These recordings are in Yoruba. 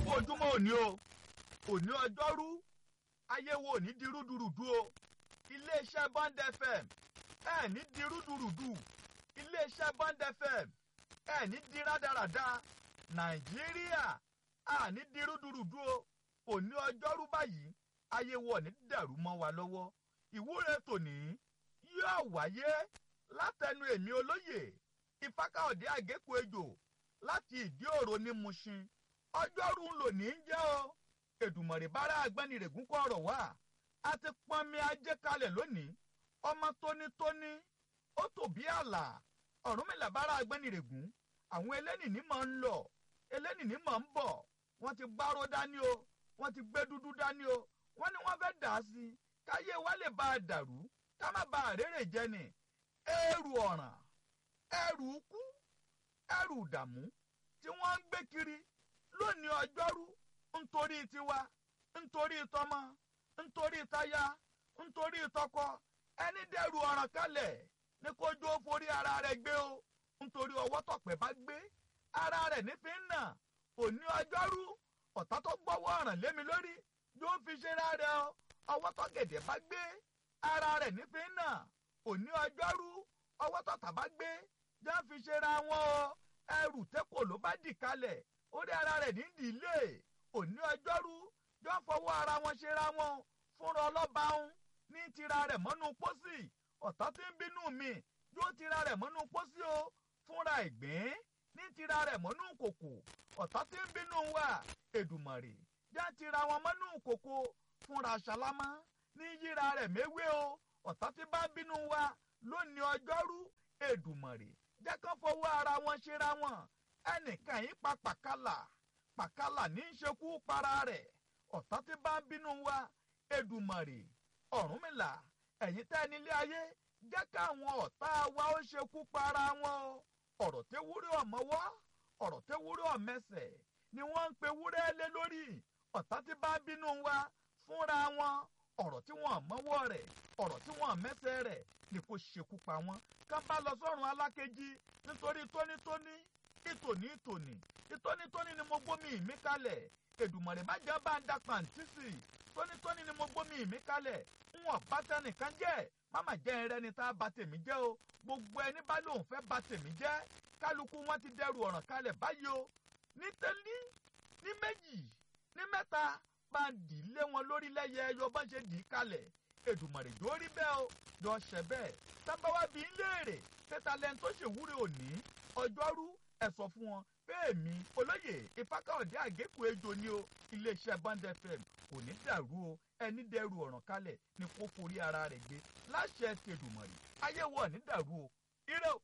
kú ojúmọ́ òní o òní ọjọ́rú ayé wo ní di rúdurùdu o iléeṣẹ́ bond fm ẹ ní di rúdurùdu iléeṣẹ́ bond fm ẹ ní di rádaràda nàìjíríà a ní di rúdurùdu o òní ọjọ́rú báyìí ayé wo ní dàrú mọ́ wa lọ́wọ́ ìwúre tòní yóò wáyé látẹnu èmi olóyè ìfákàọ̀dé àgékù ejò láti ìdí òro ní Mushin ọjọ́rú ń lò ní í jẹ́ o èdùmọ̀rè bára agbẹ́nirègún kọ́ ọ̀rọ̀ wá a ti pọnmi ajé kalẹ̀ lónìí ọmọ tónítóní ó tò bí àlà ọ̀rúnmìlà bára agbẹ́nirègún àwọn elénìní máa ń lọ elénìní máa ń bọ̀ wọ́n ti gbárò dání o wọ́n ti gbé dúdú dání o wọ́n ní wọ́n fẹ́ dà á sí káyé wa lè bá a dàrú ká má ba àrèrè jẹ ni ẹrù ọ̀ràn ẹrù ikú ẹrù ìdààmú tí wọ́n ń gbé kiri lónìí ọjọ́rú nítorí tiwa nítorí tọmọ nítorí táyà nítorí tọkọ ẹni dẹrù ọ̀ràn kalẹ̀ ní kójú ó forí ara rẹ̀ gbé o nítorí ọwọ́ tọ̀pẹ̀ bá gbé ara rẹ̀ nífi ń nà òní ọjọ́rú ọ̀tá tó gbọ́wọ́ ọ̀ràn lémi lórí yóò fi ṣe rárẹ̀ o ọwọ́ tọ̀gẹ̀dẹ̀ bá gbé ara rẹ̀ nífi ń nà òní ọjọ́rú ọwọ́ tọ̀tà bá gbé yóò fi ṣe ra wọn o ẹrù tẹ́kọ̀ ló bá dì kalẹ̀ orí ara rẹ̀ ní ìdílé òní ọjọ́rú yóò fọwọ́ ara wọn ṣe ra wọn fúnra ọlọ́ba ń ní tira rẹ̀ mọ́nú pósí ọ̀tá tí ń bínú mi yóò tira rẹ̀ mọ́nú pósí o fúnra ìgbín ní tira rẹ̀ mọ́nú kòkò ọ̀tá tí ń bínú wa èdùmàrè yá tira wọn mọ́nú kòkò fúnra ṣàlámà ní yíra rẹ̀ méwé o ọ̀tá tí bá ń bínú wa lónìí ọjọ́rú èdùmàrè jẹ́ kán fọwọ́ ara wọn ṣera wọn ẹnìkan yìí pa pàkálà pàkálà ní í ṣekú para rẹ̀ ọ̀tá tí bá ń bínú wa èdùmàrè ọ̀rúnmìlà ẹ̀yin tẹ́ nílé ayé jẹ́ káwọn ọ̀tá wa ó ṣekú para wọn o ọ̀rọ̀ tẹ́ wúrẹ́ ọ̀mọ́wọ́ ọ̀rọ̀ tẹ́ wúrẹ́ ọ̀mẹsẹ̀ ni wọ́n ń pe wúrẹ́ lé lórí ọ̀tá tí bá ń bínú wa fúnra wọn ọ̀rọ̀ tí wọ́n mọ́wọ́ rẹ̀ ọ̀rọ̀ tí wọ́n mẹ́sẹ̀ rẹ̀ ni kò ṣekú pa wọ́n ká bá lọ sọ́run alákejì nítorí tónítóní ìtòní ìtòní ìtónítóní ni mo gbómi mi kalẹ̀ èdùmọ̀rẹ́ má jẹ́ bá ń da pàǹtísì tónítóní ni mo gbómi mi kalẹ̀ ń wọ̀n bá tẹnìkan jẹ́ máma jẹ́ ẹrẹ́ ni tá a bá tèmi jẹ́ o gbogbo ẹni bá lóun fẹ́ bá tèmi jẹ́ kálukú wọn ti dẹrù ọ̀ràn kalẹ̀ báyìí o ní tẹ́lí ní méjì ní mẹ́ta bá ń dì í lé wọn lórí lẹ́yẹ ẹyọ bá ṣe dì í kalẹ̀ èdùmọ̀rẹ́ yóò rí bẹ́ẹ̀ o yọ ṣẹ bẹ́ẹ̀ tábàwá bíi léèrè tẹ́ta lẹ́ni tó ṣèwúre òní ọjọ́rú ẹ sọ fún wọn bẹ́ẹ̀ mi olóyè ìfákàọ̀dé àgékù ejò ni o iléeṣẹ́ band fm kò ní dàrú o ẹni dẹrù ọ̀ràn kalẹ̀ ni kó forí ara rẹ̀ gbé láṣẹ tẹ̀dùmọ̀rì ayé wọ̀ ní dàrú o ire o.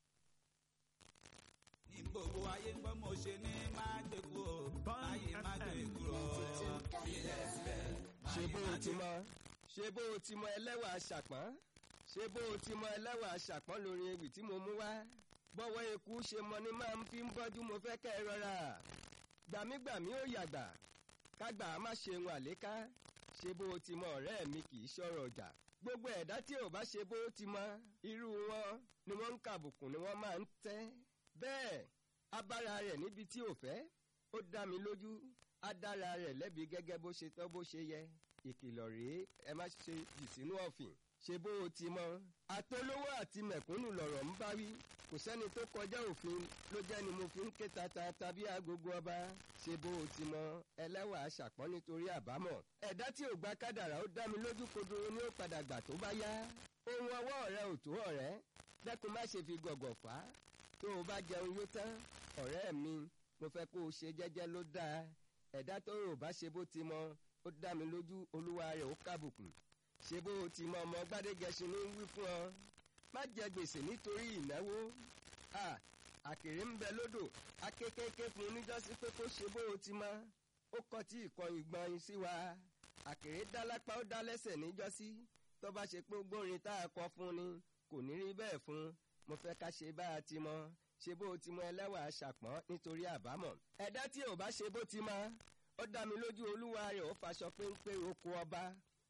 ní gbogbo ayé ń gbọ́ mo ṣe ní máa gbẹ̀kú o ayé máa gbẹ̀kú o ilẹ̀ sílẹ̀ ṣe bó o ti mọ ṣe bó o ti mọ ẹlẹ́wà aṣàpọ́n ṣe bó o ti mọ ẹlẹ́wà aṣàpọ́n lórí ewì tí mo mú wá bọ́wọ́ eku ṣe mọ ni máa ń fi ń bọ́jú mo fẹ́ kẹ́ ẹ rọra gbàmígbàmí ó yàgbà kágbà má ṣe ń àléká ṣe bó o ti mọ ọ̀rẹ́ mi kì í ṣọ̀rọ̀ ọjà gbogbo ẹ̀dá tí ò bá ṣe bó o ti mọ irú wọn ni wọ́n ń kàbùkù ni wọ́n máa ń tẹ́ bẹ́ẹ̀ abára rẹ̀ níbi tí ò fẹ́ ó dá mi lójú á dára rẹ̀ lẹ́bi gẹ́gẹ́ bó ṣe tọ́ bó ṣe yẹ ìkìlọ̀ rèé ẹ má ṣe jì sínú ọ̀fìn ṣe bó o ti mọ àtolówó àti mẹ̀kúnnù lọ̀rọ̀ ń bá wí kò sẹ́ni tó kọjá òfin ló jẹ́ ni mo fi ń ké tata tàbí agogo ọba ṣe bó o ti mọ ẹlẹ́wà aṣàpọ́n nítorí àbámọ̀ ẹ̀dá tí ò gba kádàrá ó dá mi lójú kodoro ni ó padà gbà tó bá yá ohun ọwọ́ rẹ ò tó ọ̀rẹ́ dẹ́kun má ṣe fi gọ̀gọ̀ fà á tó o bá jẹun yó tán ọ̀rẹ́ mi mo fẹ́ kó o ṣe jẹ́jẹ́ ló dáa ẹ̀dá tó rò bá ṣe bó ti mọ ó dá mi lójú olúwa rẹ̀ ó kábùkù ṣe bó o ti mọ ọmọ gbádégẹṣin ló ń wí fún ọ má jẹ gbèsè nítorí ìnáwó à àkèrè ń bẹ lódò akékèké fún oníjọ́sí pé kó ṣe bó o ti mọ ó kọ tí ìkọyìn gbọ̀nyìn sí wa àkèrè dá lápá ó dá lẹ́sẹ̀ níjọ́sí tó bá ṣe pé gbórin tá a kọ fún ni kò ní rí bẹ́ẹ̀ fún mo fẹ́ ká ṣe bá a ti mọ ṣe bó o ti mọ ẹlẹ́wà aṣàpọ́n nítorí àbámọ̀ ẹ̀dá tí ò bá ṣe bó ti mọ ó dá mi lójú olúwa rẹ̀ ó faṣọ péńpé oko ọba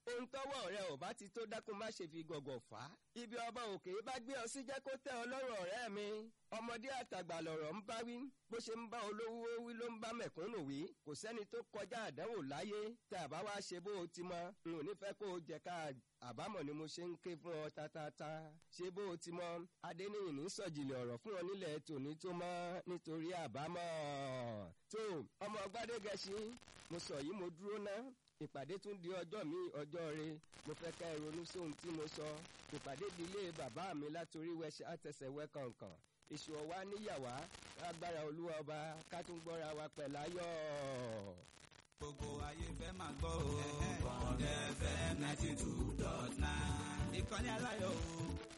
ohun tọ́wọ́ rẹ ò bá ti tó dákun má ṣe fi gọ̀gọ̀ fà á. ibi ọba òkè bá gbé ọ sí jẹ́ kó tẹ́ ọ lọ́rùn ọ̀rẹ́ mi. ọmọdé àtàgbà lọ̀rọ̀ ń bá wí bó ṣe ń bá olówó wí ló ń bá mẹ̀kúnnù wí kò sẹ́ni tó kọjá àdánwò láyé tá a bá wá ṣe bó o ti mọ n ò ní fẹ́ kó o jẹ ká àbámọ̀ ni mo ṣe ń ké fún ọ tatata ṣe bó o ti mọ adéníyìn ní sọ̀jìlẹ̀ ọ̀rọ̀ fún ọ nílẹ̀ tòní tó mọ́ nítorí àbámọ̀ tó ọmọ gbádégẹṣin mo sọ yìí mo dúró ná ìpàdé tún di ọjọ́ mi ọjọ́ re mo fẹ́ ká ẹ ronú sóhun tí mo sọ ìpàdé di ilé bàbá mi látòrí wẹṣẹ àtẹsẹ̀wẹ́ kọ̀ọ̀kan èṣù ọ̀wá níyàwá agbára olúwa ọba ká tún gbọ́ra wa pẹ̀ láyọ̀. gbogbo ayé fẹ́ máa gbọ́ o. bond fm ninety two dot nine. ìkànnì aláyọ̀ o.